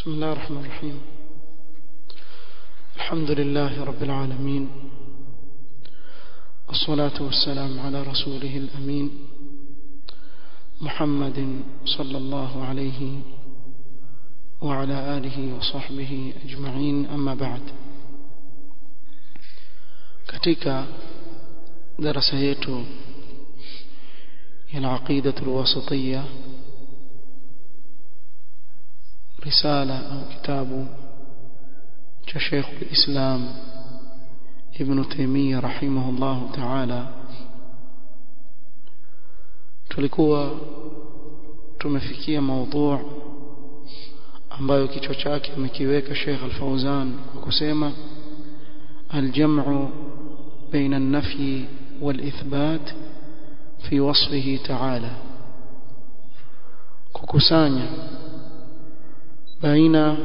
بسم الله الرحمن الرحيم الحمد لله رب العالمين والصلاة والسلام على رسوله الأمين محمد صلى الله عليه وعلى آله وصحبه أجمعين أما بعد katika darasa yetu ya al-aqida al-wasitiyya risala au kitabu cha Sheikh al-Islam Ibn Taymiyyah rahimahullah ta'ala tulikuwa tumefikia maudhu ambayo kichwa chake amekiweka Sheikh Al-Fauzan kwa kusema al-jam'u baina an-nafyi wal-ithbat fi wasfihi ta'ala kukusanya baina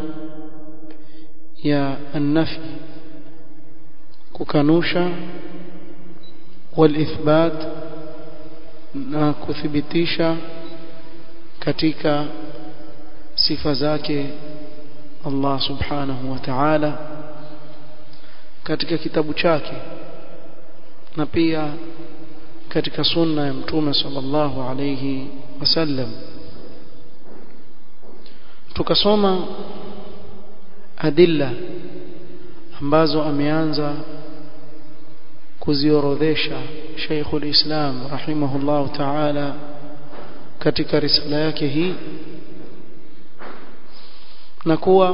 ya an-nafi kukanusha wal-ithbat na kuthibitisha katika sifa zake Allah subhanahu wa ta'ala katika kitabu chake na pia katika sunna ya mtume sallallahu alayhi wasallam tukasoma adilla ambazo ameanza kuziorodhesha Sheikhul Islam rahimahullah ta'ala katika risala yake hii na kuwa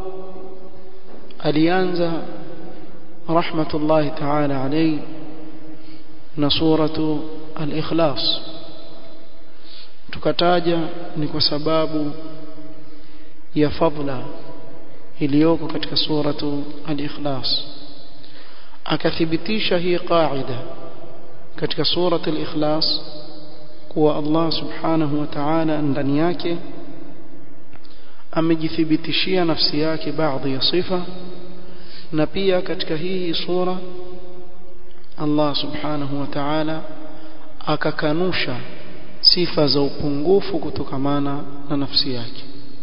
alianza rahmatullahi ta'ala alayhi na suratu al-ikhlas tukataja ni kwa sababu ya fadla iliyoko katika suratu al-ikhlas akathibitisha hii qaida katika suratu al-ikhlas kuwa Allah subhanahu wa ta'ala ndani yake amejithibitishia nafsi yake baadhi ya sifa na pia katika hii sura Allah subhanahu wa ta'ala akakanusha sifa za upungufu kutokamana na nafsi yake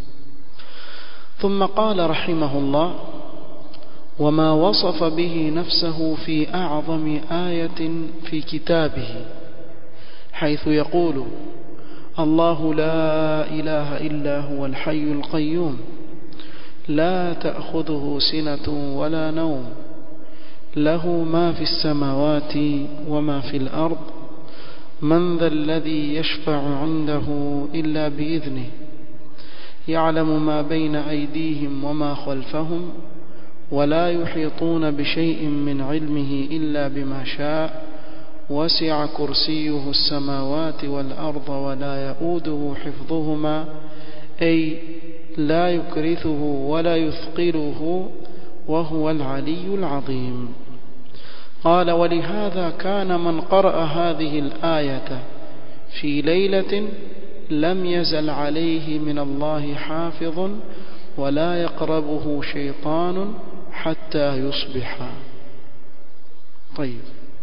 ثم قال رحمه الله وما وصف به نفسه في أعظم آية في كتابه حيث يقول الله لا إله إلا هو الحي القيوم لا تأخذه سنة ولا نوم له ما في السماوات وما في الأرض من ذا الذي يشفع عنده إلا بإذنه يعلم ما بين أيديهم وما خلفهم ولا يحيطون بشيء من علمه إلا بما شاء وسع كرسيه السماوات والأرض ولا يؤوده حفظهما أي لا يكرثه ولا يثقله وهو العلي العظيم قال ولهذا كان من قرأ هذه الآية في ليلة لم يزل عليه من الله حافظ ولا يقربه شيطان حتى يصبح طيب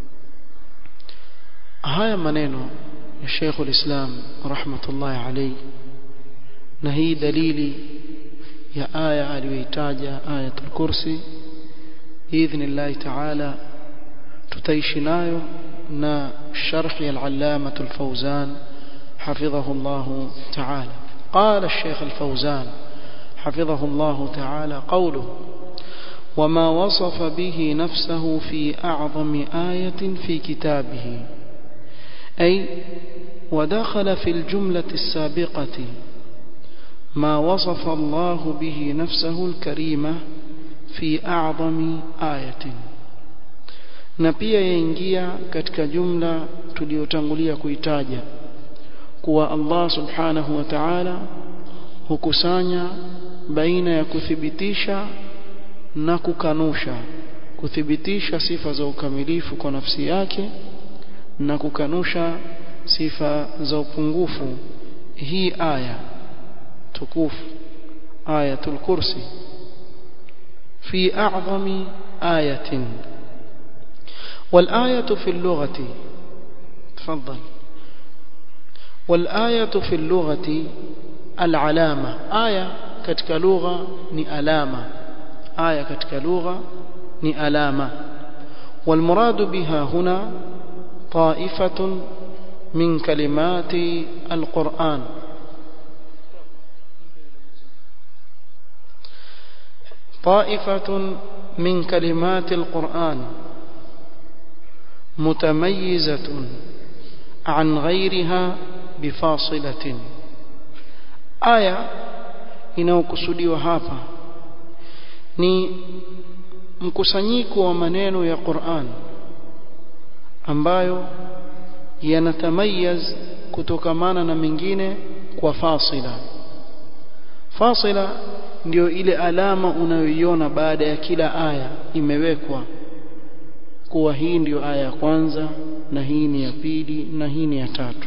haya maneno ya Sheikh ulislam rahmatullahi alayhi na hii dalili ya aya aliyoitaja ayatul kursi باذن ta'ala tutaishi nayo na sharh al-allama al-fawzan حفظه الله تعالى قال الشيخ الفوزان حفظه الله تعالى قوله وما وصف به نفسه في أعظم آية في كتابه أي ودخل في الجملة السابقة ما وصف الله به نفسه الكريمة في أعظم آية na pia yaingia katika jumla tuliyotangulia kuitaja kuwa Allah subhanahu wa ta'ala hukusanya baina ya kuthibitisha na kukanusha kuthibitisha sifa za ukamilifu kwa nafsi yake na kukanusha sifa za upungufu hii aya tukufu ayatul kursi fi a'zami ayatin والآية في اللغة تفضل والآية في اللغة العلامة آية katika lugha ni alama aya katika lugha ni alama والمراد بها هنا طائفة من كلمات القرآن طائفة من كلمات القرآن متميزة عن غيرها بفاصلة آية inayokusudiwa hapa ni mkusanyiko wa maneno ya Qur'an ambayo yanatamayaz kutokamana na mengine kwa fasila fasila ndio ile alama unayoiona baada ya kila aya imewekwa kuwa hii ndiyo aya ya kwanza na hii ni ya pili na hii ni ya tatu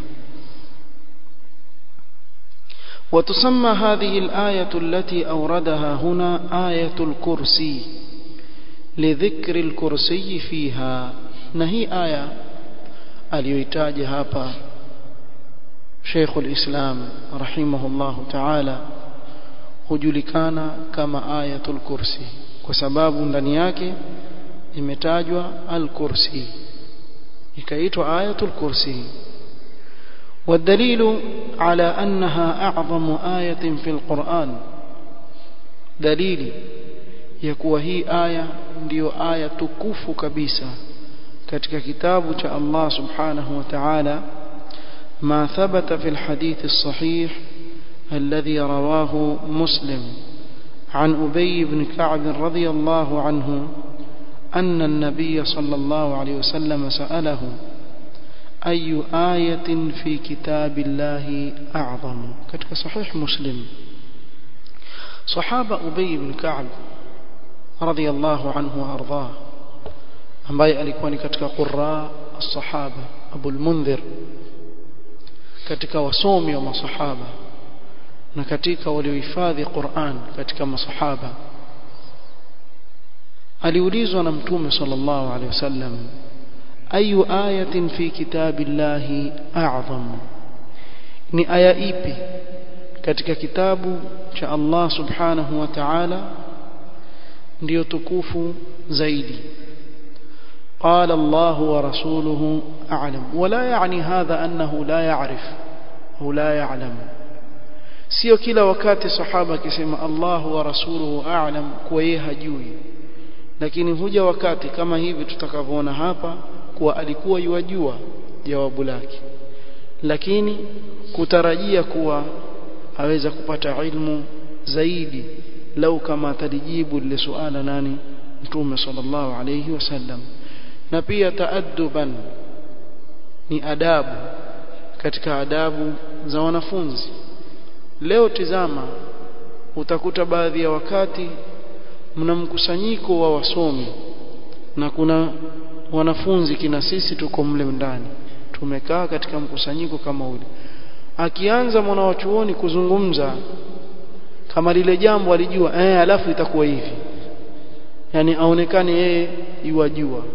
وتسمى هذه الآية التي أوردها هنا آية الكرسي لذكر الكرسي فيها نهي آية aliyoitaja hapa Sheikh al-Islam rahimahullah ta'ala hujulikana kama ayatul kursi kwa sababu ndani yake imetajwa al-kursi ikaitwa ayatul kursi والدليل على أنها أعظم آية في القرآن دليل يكوى هي آية ndio aya tukufu kabisa katika kitabu cha Allah subhanahu wa ta'ala ما ثبت في الحديث الصحيح الذي رواه مسلم عن أبي بن كعب رضي الله عنه أن النبي صلى الله عليه وسلم سأله أي آية في كتاب الله أعظم كتك صحيح مسلم صحابة أبي بن كعب رضي الله عنه وأرضاه ambaye alikuwa ni katika qurra as-sahaba Abu al-Mundhir katika wasomi wa masahaba na katika waliohifadhi Qur'an katika masahaba aliulizwa na mtume sallallahu alaihi wasallam ayu ayatin fi kitabillahi a'zam ni aya ipi katika kitabu cha Allah subhanahu wa ta'ala ndiyo tukufu zaidi قال الله ورسوله أعلم ولا يعني هذا أنه لا يعرف أو لا يعلم sio kila wakati sahaba akisema Allahu wa rasuluhu a'lam kwa yeye hajui lakini huja wakati kama hivi tutakavyoona hapa kuwa alikuwa yuwajua jawabu lake lakini kutarajia kuwa aweza kupata ilmu zaidi lau kama atalijibu lile suala nani mtume sallallahu alayhi wasallam na pia taadduban ni adabu katika adabu za wanafunzi leo tizama utakuta baadhi ya wakati mna mkusanyiko wa wasomi na kuna wanafunzi kina sisi tuko mle ndani tumekaa katika mkusanyiko kama ule akianza mwanawachuoni kuzungumza kama lile jambo alijua eh alafu itakuwa hivi yani aonekane yeye yuwajua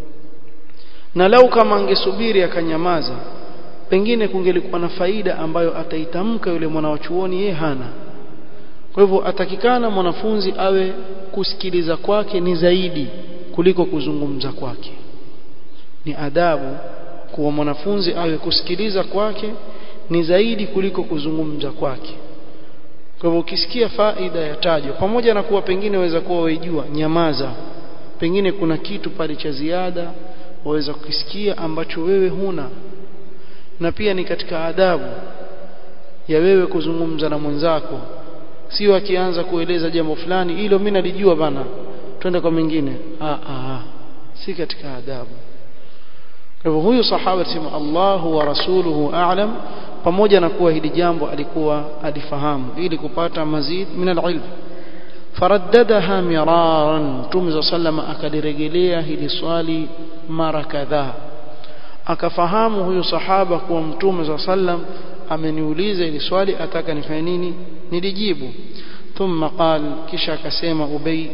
na lau kama angesubiri akanyamaza pengine kungelikuwa na faida ambayo ataitamka yule mwanawachuoni yeye hana kwa hivyo atakikana mwanafunzi awe kusikiliza kwake ni zaidi kuliko kuzungumza kwake ni adabu kuwa mwanafunzi awe kusikiliza kwake ni zaidi kuliko kuzungumza kwake kwa hivyo ukisikia faida ya tajwa pamoja na kuwa pengine waweza kuwa waijua nyamaza pengine kuna kitu pale cha ziada waweza kukisikia ambacho wewe huna na pia ni katika adabu ya wewe kuzungumza na mwenzako sio akianza kueleza jambo fulani hilo mimi nalijua bana twende kwa mengine ah ah si katika adabu kwa hivyo huyu sahaba sema Allahu wa rasuluhu a'lam pamoja na kuwa hili jambo alikuwa alifahamu ili kupata mazid min al-ilm faraddadaha miraran Mtume sallama akalirejelea hili swali mara kadhaa akafahamu huyu sahaba kuwa Mtume sallam ameniuliza hili swali ataka nifanye nini nilijibu thumma qal kisha akasema ubay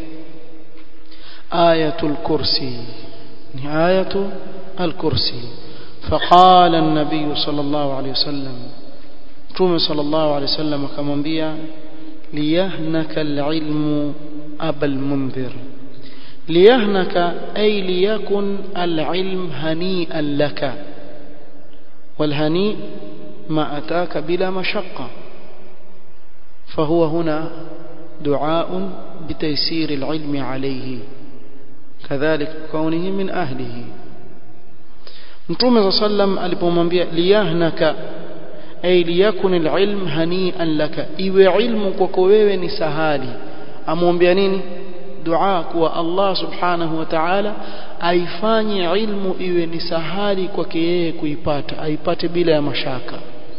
ayatul kursi ni ayatu al-kursi فقال النبي صلى الله عليه وسلم متوم صلى الله عليه وسلم akamwambia ليهنك العلم أبا المنذر ليهنك أي ليكن العلم هنيئا لك والهنيء ما أتاك بلا مشقة فهو هنا دعاء بتيسير العلم عليه كذلك كونه من أهله Mtume صلى الله عليه وسلم alipomwambia liyahnaka ay liyakun alilm hani'an laka iwe ilmu kwako wewe ni sahali amwambia nini dua kwa Allah subhanahu wa ta'ala aifanye ilmu iwe ni sahali kwake yeye kuipata aipate bila ya mashaka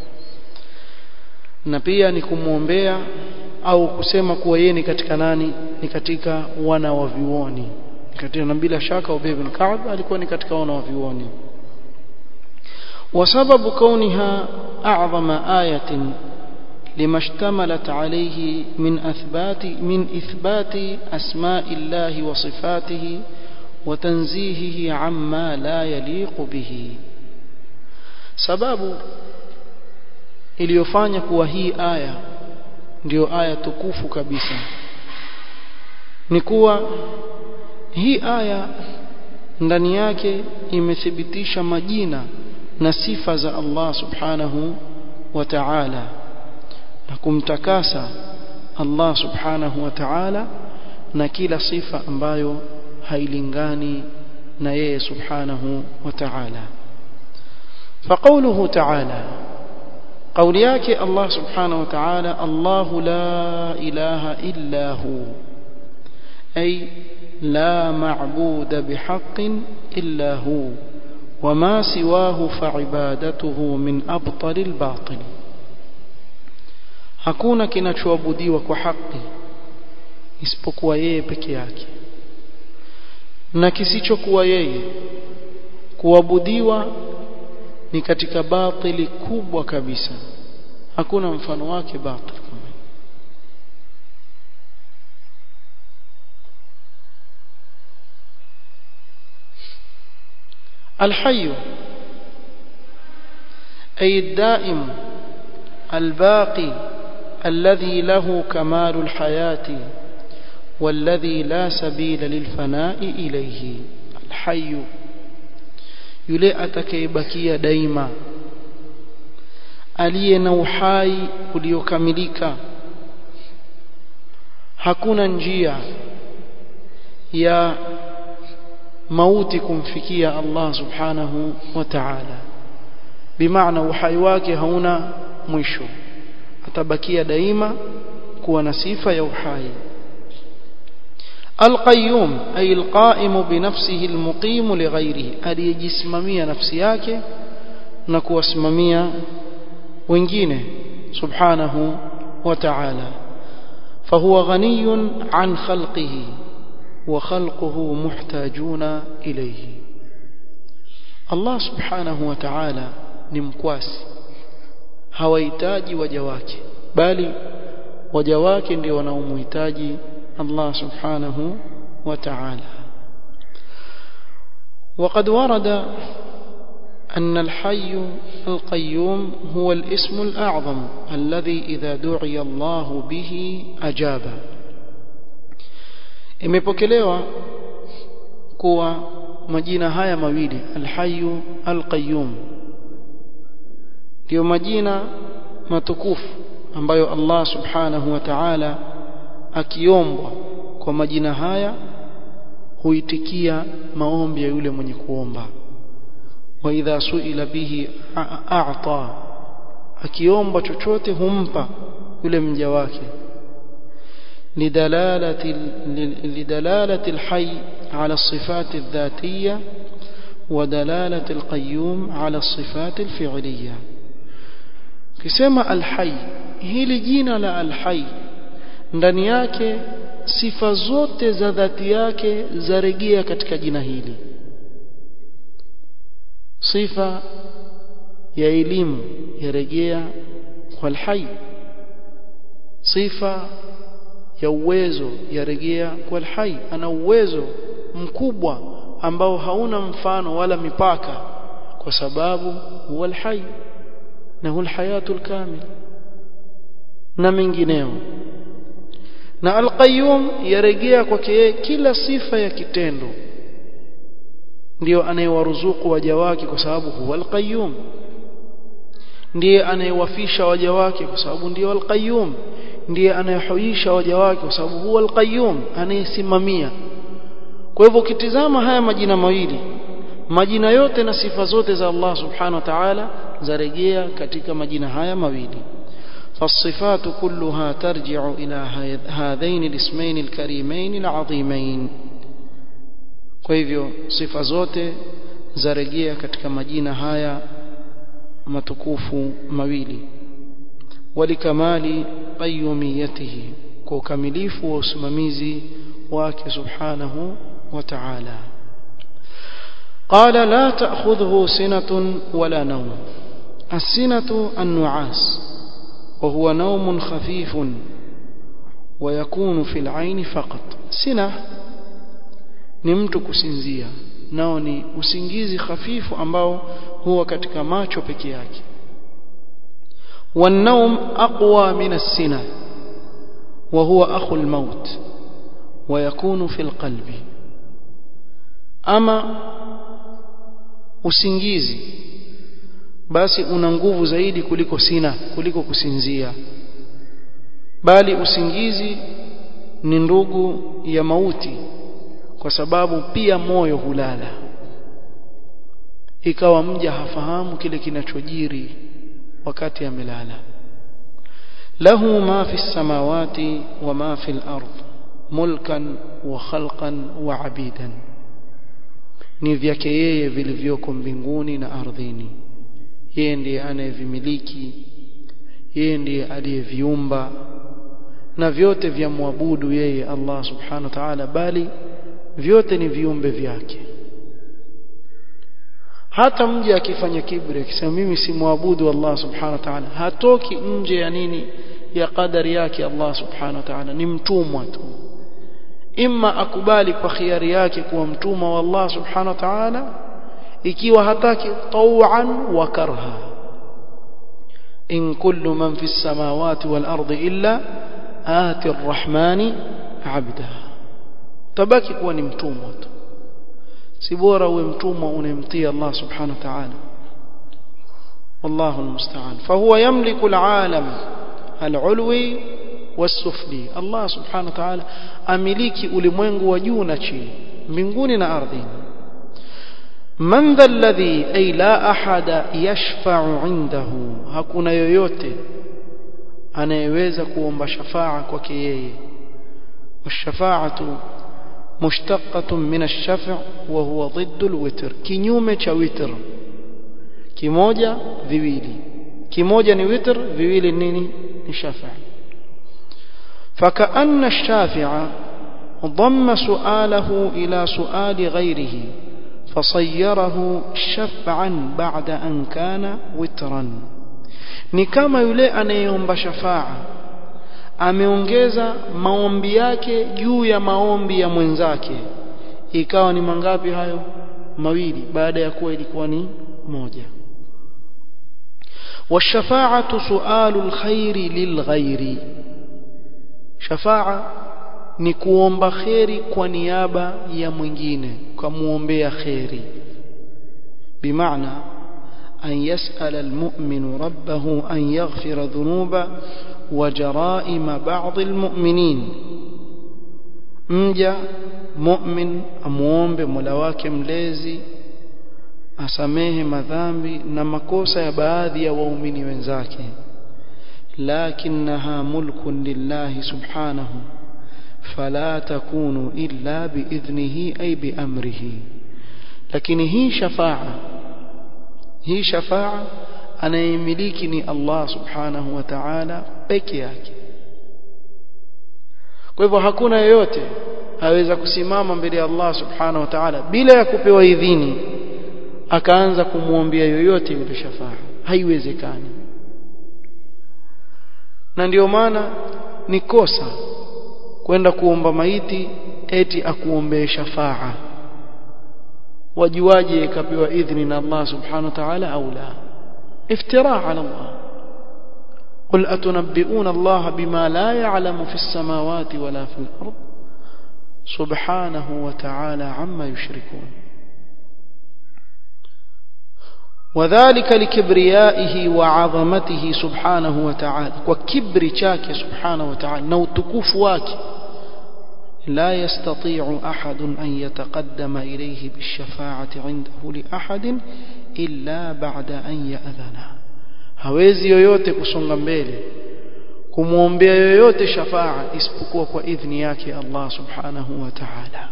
na pia ni kumwombea au kusema kuwa yeye ni katika nani ni katika wana wa vioni katika na bila shaka Ubay bin Ka'b alikuwa ni katika wana wa vioni وسبب كونها أعظم آية لما اشتملت عليه من أثبات من إثبات أسماء الله وصفاته وتنزيهه عما لا يليق به سبب iliyofanya kuwa hii aya ndiyo aya tukufu kabisa ni kuwa hii aya ndani yake imethibitisha majina na sifa za Allah subhanahu wa ta'ala na kumtakasa Allah subhanahu wa ta'ala na kila sifa ambayo hailingani na yeye subhanahu wa ta'ala فقوله تعالى قول yake Allah subhanahu wa ta'ala Allah la ilaha illa hu ay la ma'buda bihaqqin illa hu وما سواه فعبادته من أبطل الباطل hakuna kinachoabudiwa kwa haki isipokuwa yeye peke yake na kisichokuwa yeye kuabudiwa ni katika batili kubwa kabisa hakuna mfano wake batil kama الحي أي الدائم الباقي الذي له كمال الحياة والذي لا سبيل للفناء إليه الحي yule atakayebakia daima aliye na uhai uliokamilika hakuna njia ya mauti kumfikia Allah subhanahu wa ta'ala bimaana uhai wake hauna mwisho atabakia daima kuwa na sifa ya uhai القيوم أي القائم بنفسه المقيم لغيره aliyejisimamia nafsi yake na kuwasimamia wengine subhanahu wa ta'ala فهو غني عن خلقه وخلقه محتاجون إليه الله سبحانه وتعالى ni mkwasi hawahitaji waja wake bali waja wake ndio wanaomhitaji Allah subhanahu wa ta'ala وقد ورد أن الحي القيوم هو الاسم الأعظم الذي إذا دعي الله به أجاب imepokelewa kuwa majina haya mawili alhayu alqayyum ndio majina matukufu ambayo Allah subhanahu wa ta'ala akiombwa kwa majina haya huitikia maombi ya yule mwenye kuomba wa idha suila bihi a'ta akiomba chochote humpa yule mja wake لدلالة لدلالة الحي على الصفات الذاتية ودلالة القيوم على الصفات الفعلية كسمة الحي hili jina la alhai ndani yake sifa zote za dhati yake zarejea katika jina hili sifa ya elimu yarejea kwa alhai sifa ya uwezo yarejea kwa alhai ana uwezo mkubwa ambao hauna mfano wala mipaka kwa sababu huwa alhai na huwa alhayatul kamil na mengineo na alqayyum yarejea kwake yeye kila sifa ya kitendo ndiyo anayewaruzuku waja wake kwa sababu huwa alqayyum ndiye anayewafisha waja wake kwa sababu ndiyo alqayyum ndiye anayehuisha waja wake kwa sababu huwa alqayyum anayesimamia kwa hivyo ukitizama haya majina mawili majina yote na sifa zote za Allah subhanahu wa ta'ala zarejea katika majina haya mawili فالصفات كلها ترجع إلى هذين الاسمين الكريمين العظيمين kwa hivyo sifa zote zarejea katika majina haya matukufu mawili walikamali qayyumiyatihi kwa ukamilifu wa usimamizi wake subhanahu wa ta'ala قال لا تأخذه سنة ولا نوم السنة النعاس وهو نوم خفيف ويكون في العين فقط سنة ni mtu kusinzia nao ni usingizi hafifu ambao huwa katika macho peke yake والنوم أقوى من السنة وهو أخو الموت ويكون في القلب أما usingizi basi una nguvu zaidi kuliko sina kuliko kusinzia bali usingizi ni ndugu ya mauti kwa sababu pia moyo hulala ikawa mja hafahamu kile kinachojiri wakati amelala lahu ma fi samawati wa ma fi al-ard mulkan wa khalqan wa abidan ni vyake yeye vilivyoko mbinguni na ardhini yeye ndiye anayevimiliki yeye ndiye aliyeviumba na vyote vya muabudu yeye Allah subhanahu wa ta'ala bali vyote ni viumbe vyake hata mje akifanya kibri akisema mimi simwabudu Allah subhanahu wa ta'ala hatoki nje ya nini ya qadari yake Allah subhanahu wa ta'ala ni mtumwa tu imma akubali kwa khiari yake kuwa mtumwa wa Allah subhanahu wa ta'ala ikiwa hataki taw'an wa karha in kullu man fi samawati wal ardi illa ati arrahmani abda tabaki kuwa ni mtumwa tu si bora uwe mtumwa unemtii Allah subhanahu wa ta'ala والله المستعان فهو يملك العالم العلوي والسفلي الله سبحانه وتعالى amiliki ulimwengu wa juu na chini mbinguni na ardhini man dha alladhi ay la ahada yashfa'u indahu hakuna yoyote anayeweza kuomba shafaa kwake yeye والشفاعه مشتقة من الشفع وهو ضد الوتر kinyume cha witr kimoja viwili kimoja ni witr viwili nini ni shafa فكأن الشافع ضم سؤاله إلى سؤال غيره فصيره شفعا بعد أن كان وترا ni kama yule anayeomba shafaa ameongeza maombi yake juu ya maombi ya mwenzake ikawa ni mangapi hayo mawili baada ya kuwa ilikuwa ni moja والشفاعه سؤال الخير للغير شفاعه ni kuomba kheri kwa niaba ya mwingine kumuombea kheri bimaana an yas'ala almu'minu rabbahu an yaghfira dhunuba وجرائم بعض المؤمنين mja mu'min amuombe Mola wake mlezi asamehe madhambi na makosa ya baadhi ya waumini wenzake lakinaha mulkun lillahi subhanahu fala takunu illa biidhnihi ay biamrihi lakini hii shafaa hii shafaa anayemiliki ni Allah subhanahu wa ta'ala peke yake kwa hivyo hakuna yeyote aweza kusimama mbele ya Allah subhanahu wa ta'ala bila ya kupewa idhini akaanza kumwombea yoyote yule shafaa haiwezekani na ndio maana ni kosa kwenda kuomba maiti eti akuombee shafaa wajuaje ikapewa idhini na Allah subhanahu wa ta'ala au la افتراء على الله قل أتنبئون الله بما لا يعلم في السماوات ولا في الأرض سبحانه وتعالى عما يشركون وذلك لكبريائه وعظمته سبحانه وتعالى وكبر شاك سبحانه وتعالى نوتكوف واك لا يستطيع أحد أن يتقدم إليه بالشفاعة عنده لأحد إلا بعد أن يأذنه hawezi yoyote kusonga mbele kumwombea yoyote shafaa isipokuwa kwa idhni yake Allah subhanahu wa ta'ala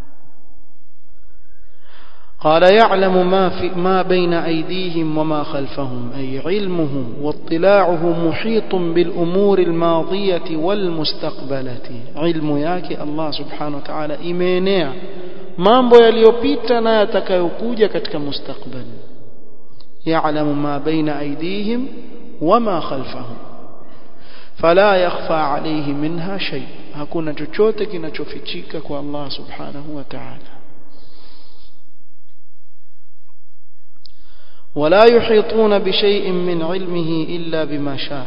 قال يعلم ما في ما بين أيديهم وما خلفهم أي علمه واطلاعه محيط بالأمور الماضية والمستقبلة علم yake Allah subhanahu wa ta'ala imeenea mambo yaliyopita na yatakayokuja katika mustakbali يعلم ما بين أيديهم وما خلفهم فلا يخفى عليه منها شيء hakuna chochote kinachofichika kwa Allah subhanahu wa ta'ala ولا يحيطون بشيء من علمه إلا بما شاء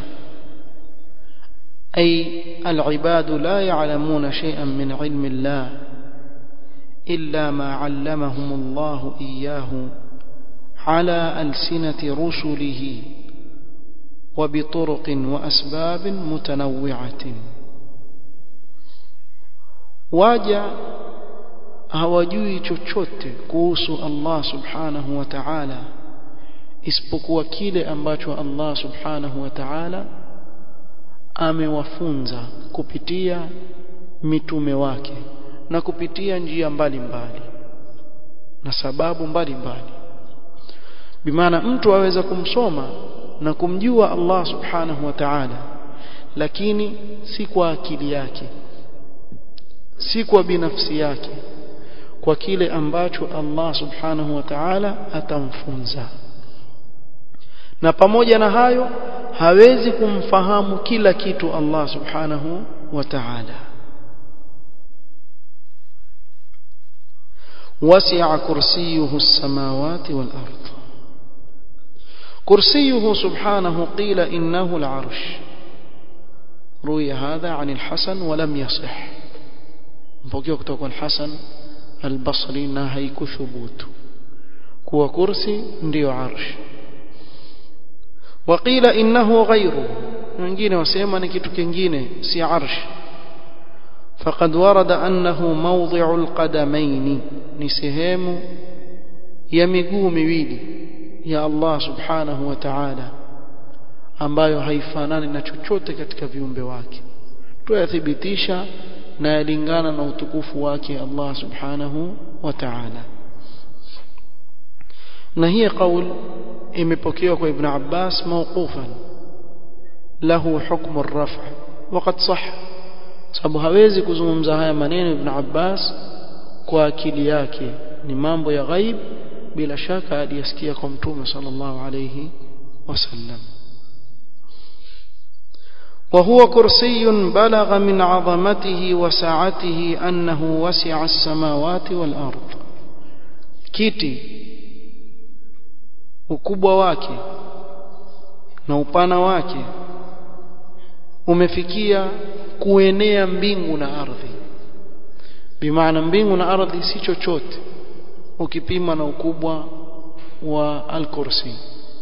أي العباد لا يعلمون شيئا من علم الله إلا ما علمهم الله إياه على ألسنة رسله وبطرق وأسباب متنوعة waja hawajui chochote kuhusu Allah subhanahu wa ta'ala isipokuwa kile ambacho Allah subhanahu wa ta'ala amewafunza kupitia mitume wake na kupitia njia mbalimbali na sababu mbalimbali bimaana mtu aweza kumsoma na kumjua Allah subhanahu wa ta'ala lakini si kwa akili yake si kwa binafsi yake kwa kile ambacho Allah subhanahu wa ta'ala atamfunza na pamoja na hayo hawezi kumfahamu kila kitu Allah subhanahu wa ta'ala وسع كرسيه السماوات والأرض كرسيه سبحانه قيل إنه العرش روي هذا عن الحسن ولم يصح mpokea kutoka kwa Hasan al-Basri na haikuthubutu kuwa kursi ndiyo arsh waqila innahu ghayru wengine wasema ni kitu kingine si arsh faqad warada annahu mawdhi'u al-qadamayn ni sehemu ya miguu miwili ya Allah subhanahu wa ta'ala ambayo haifanani na chochote katika viumbe wake tuyathibitisha na yalingana na utukufu wake Allah subhanahu wa ta'ala na hii qaul imepokewa kwa Ibn Abbas mawqufan lahu hukmu ar-raf' waqad sah sababu hawezi kuzungumza haya maneno Ibn Abbas kwa akili yake ni mambo ya ghaib bila shaka aliyasikia kwa mtume sallallahu alayhi wasallam وهو كرسي بلغ من عظمته وسعته أنه وسع السماوات والأرض كيتي ukubwa wake na upana wake umefikia kuenea mbingu na ardhi bimaana mbingu na ardhi si chochote ukipima na ukubwa wa al-kursi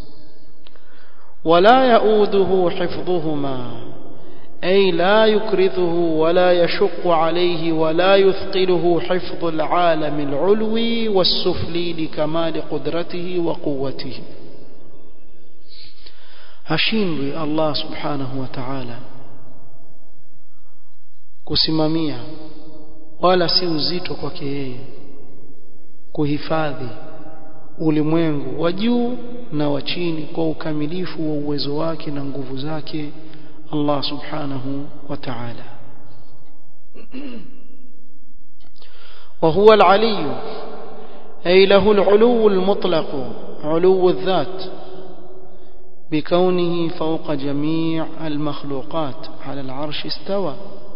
wala yauduhu hifdhuhuma أي لا يكرثه ولا يشق عليه ولا يثقله حفظ العالم العلوي والسفلي لكمال قدرته وقوته هشيم الله سبحانه وتعالى kusimamia wala si uzito kwake yeye kuhifadhi ulimwengu wa juu na wa chini kwa ukamilifu wa uwezo wake na nguvu zake الله سبحانه وتعالى وهو العلي أي له العلو المطلق علو الذات بكونه فوق جميع المخلوقات على العرش استوى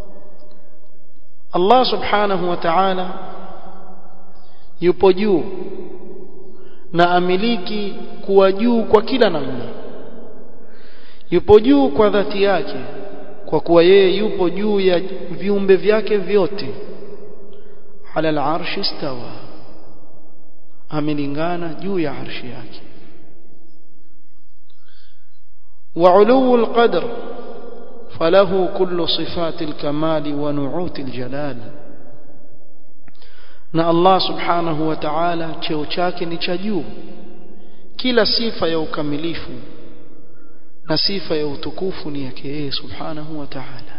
الله سبحانه وتعالى yupo juu na amiliki kuwa juu kwa kila namna yupo juu kwa dhati yake kwa kuwa yeye yupo juu ya viumbe vyake vyote ala al-arshi istawa amelingana juu ya arshi yake وعلو القدر فله كل صفات الكمال ونعوت الجلال na Allah subhanahu wa ta'ala cheo chake ni cha juu kila sifa ya ukamilifu na sifa ya utukufu ni yake yeye subhanahu wa ta'ala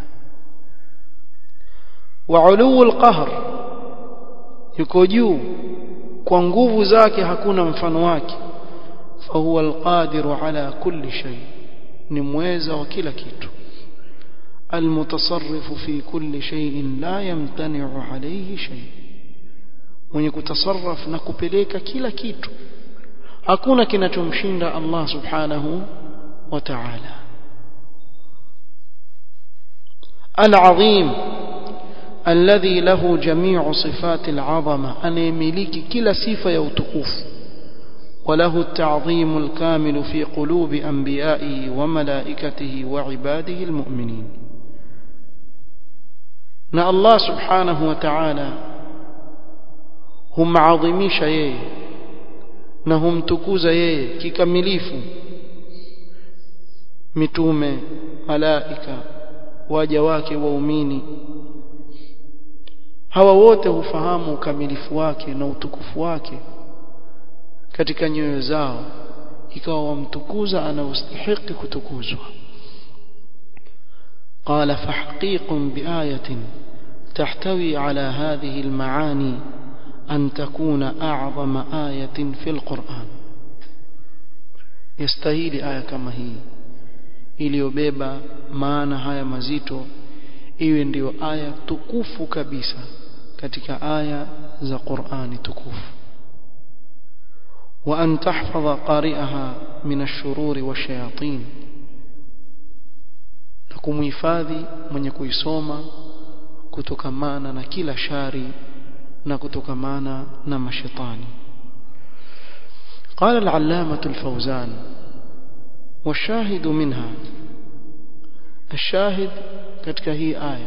wa uluu alqahr yuko juu kwa nguvu zake hakuna mfano wake fa huwa alqadiru ala kulli shay ni mweza wa kila kitu المتصرف في كل شيء لا يمتنع عليه شيء mwenye kutasarraf na kupeleka kila kitu hakuna kinachomshinda Allah subhanahu wa ta'ala al-azim alladhi lahu jami'u sifati al-'azama anayemiliki kila sifa ya utukufu وله التعظيم الكامل في قلوب أنبيائه وملائكته وعباده المؤمنين na Allah subhanahu wa ta'ala humaadhimisha yeye na humtukuza yeye kikamilifu mitume malaika waja wake waumini hawa wote hufahamu ukamilifu wake na utukufu wake katika nyoyo zao ikawa wamtukuza anaostahili kutukuzwa قال فحقيق بآية تحتوي على هذه المعاني أن تكون أعظم آية في القرآن يستهيل آية كما هي iliyobeba maana haya mazito iwe ndiyo aya tukufu kabisa katika aya za Qur'ani tukufu wa an tahfadha qari'aha min ash-shururi wash-shayatin na kumhifadhi mwenye kuisoma kutokamana na kila shari na kutokamana na mashetani قال العلامة الفوزان والشاهد منها الشاهد katika hii aya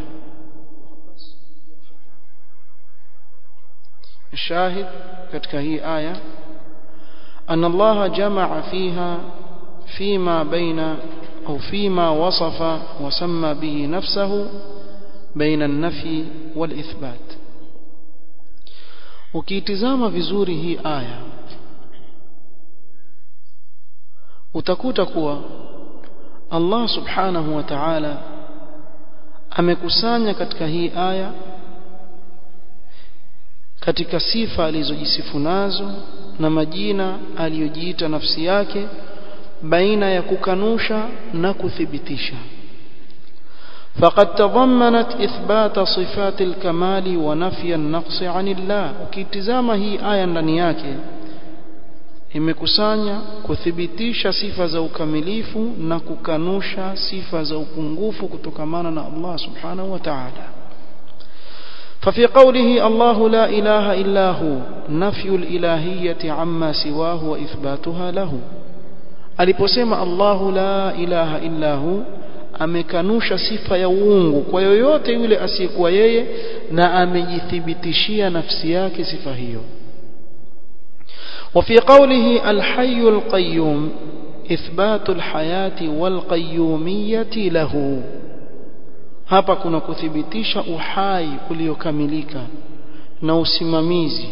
الشاهد katika hii aya أن الله جمع فيها فيما بين أو فيما وصف وسمى به نفسه بين النفي والإثبات ukiitizama vizuri hii aya utakuta kuwa Allah subhanahu wa ta'ala amekusanya katika hii aya katika sifa alizojisifu nazo na majina aliyojiita nafsi yake baina ya kukanusha na kuthibitisha فقد تضمنت إثبات صفات الكمال ونفي النقص عن الله ukitizama hii aya ndani yake imekusanya kuthibitisha sifa za ukamilifu na kukanusha sifa za upungufu kutokamana na Allah subhanahu wa ta'ala ففي قوله الله لا إله إلا هو نفي الإلهية عما سواه وإثباتها له aliposema Allahu la ilaha illa hu amekanusha sifa ya uungu kwa yoyote yule asiyekuwa yeye na amejithibitishia nafsi yake sifa hiyo وفي قوله الحي القيوم إثبات الحياة والقيومية له hapa kuna kuthibitisha uhai uliokamilika na usimamizi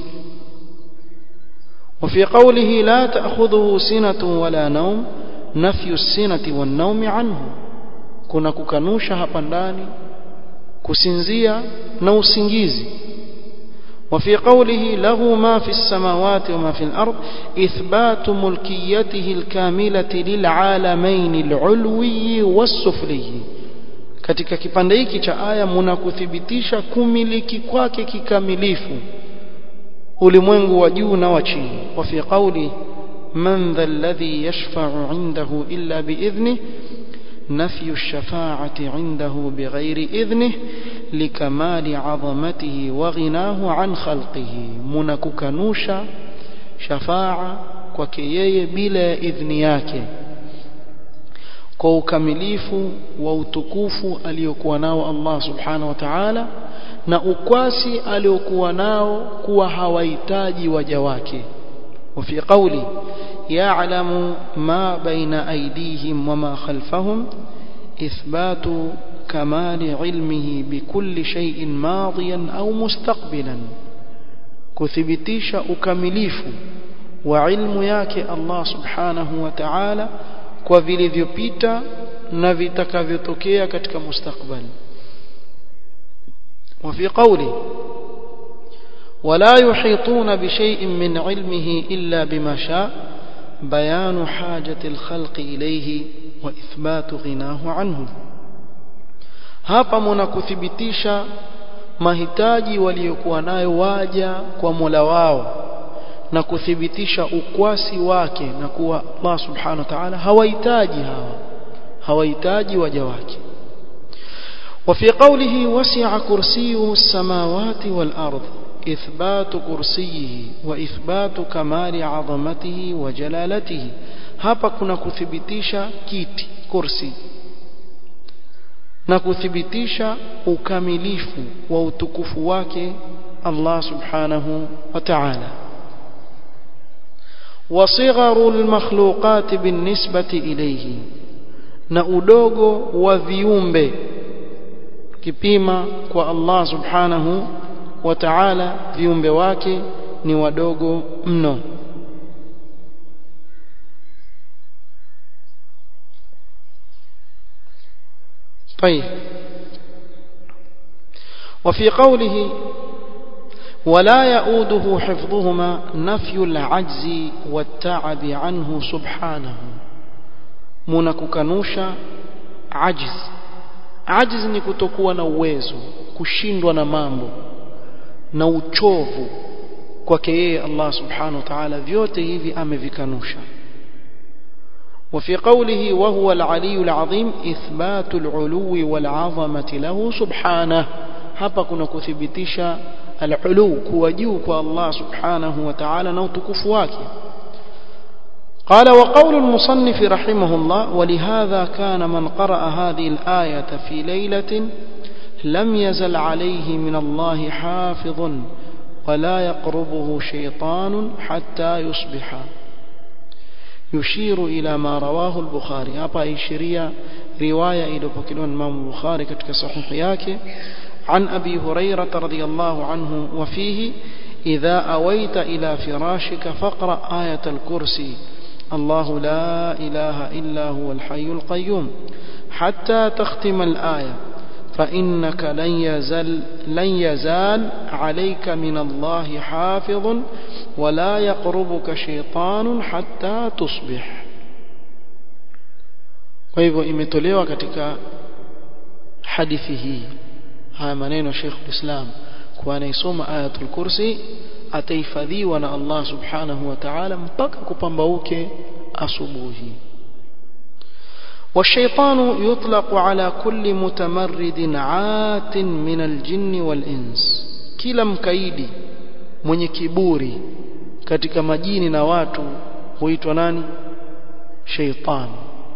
وفي قوله لا تأخذه سنة ولا نوم نفي السنة والنوم عنه kuna kukanusha hapa ndani kusinzia na usingizi وفي قوله له ما في السماوات وما في الأرض إثبات ملكيته الكاملة للعالمين العلوي والسفلي katika kipande hiki cha aya mnakuthibitisha kumiliki kwake kikamilifu ulimwengu wa juu na wa chini wa fi qawli man dha alladhi yashfa'u 'indahu illa bi'idhnihi نفي الشفاعة عنده بغير إذنه لكمال عظمته وغناه عن خلقه منككنوشا شفاعة kwake yeye bila idhni yake kwa ukamilifu wa utukufu aliyokuwa nao Allah subhanahu wa ta'ala na ukwasi aliokuwa nao kuwa hawahitaji waja wake وفي قولي يعلم ما بين أيديهم وما خلفهم إثبات كمال علمه بكل شيء ماضيا أو مستقبلا كثبتيش أكمليف وعلم ياك الله سبحانه وتعالى kwa vilivyopita na vitakavyotokea katika mustakbali وفي قوله ولا يحيطون بشيء من علمه إلا بما شاء بيان حاجة الخلق إليه وإثبات غناه عنه hapa mnakuthibitisha mahitaji waliokuwa nayo waja kwa Mola wao na kuthibitisha ukwasi wake na kuwa Allah subhanahu wa ta'ala hawahitaji hawa hawahitaji waja wake وفي قوله وسع كرسيه السماوات والأرض إثبات كرسيه وإثبات كمال عظمته وجلالته hapa kuna kuthibitisha kiti kursi na kuthibitisha ukamilifu wa utukufu wake Allah subhanahu wa ta'ala وصغر المخلوقات بالنسبة إليه na udogo wa viumbe kipima kwa Allah subhanahu wa ta'ala viumbe wake ni wadogo mno طيب وفي قوله ولا يؤوده حفظهما نفي العجز والتعب عنه سبحانه منككنوشا عجز عجز ni kutokuwa na uwezo kushindwa na mambo na uchovu kwake yeye Allah subhanahu wa ta'ala vyote hivi amevikanusha وفي قوله وهو العلي العظيم إثبات العلو والعظمة له سبحانه hapa kuna kuthibitisha al-ulu kuwa juu kwa Allah subhanahu wa ta'ala na utukufu wake قال وقول المصنف رحمه الله ولهذا كان من قرأ هذه الآية في ليلة لم يزل عليه من الله حافظ ولا يقربه شيطان حتى يصبح يشير إلى ما رواه البخاري hapa ishiria riwaya iliyopokelewa na Imam Bukhari katika sahihi yake عن أبي هريرة رضي الله عنه وفيه إذا أويت إلى فراشك فاقرأ آية الكرسي الله لا إله إلا هو الحي القيوم حتى تختم الآية فإنك لن يزال, لن يزال عليك من الله حافظ ولا يقربك شيطان حتى تصبح kwa hivyo imetolewa katika hadithi hii haya maneno Sheikh Islam kwa anaisoma ayatul kursi atahifadhiwa na Allah subhanahu wa ta'ala mpaka kupambauke asubuhi والشيطان يطلق على كل متمرد عات من الجن والإنس kila mkaidi mwenye kiburi katika majini na watu huitwa nani sheitan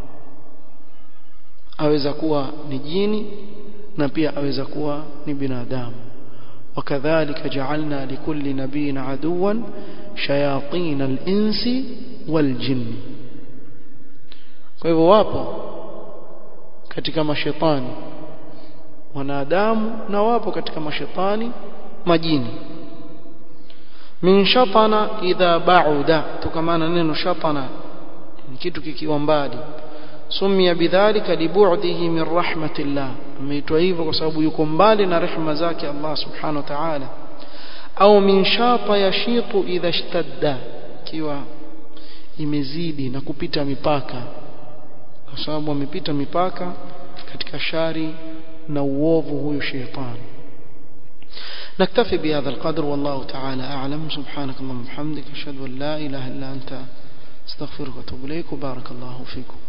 aweza kuwa ni jini na pia aweza kuwa ni binadamu وكذلك جعلنا لكل نبي عدوا شياطين الإنس والجن kwa hivyo wapo katika mashetani wanadamu na wapo katika mashetani majini min shatana idha ba'uda tukamana neno shatana ni kitu kikiwa mbali sumia bidhalika libu'dihi min rahmatillah ameitwa hivyo kwa sababu yuko mbali na rehema zake Allah subhanahu wa ta'ala au min shata yashitu idha ishtadda kiwa imezidi na kupita mipaka kwa sababu amepita mipaka katika shari na uovu huyu shetani نكتفي بهذا القدر والله تعالى أعلم سبحانك اللهم وبحمدك أشهد أن لا إله إلا أنت استغفرك واتوب إليك وبارك الله فيكم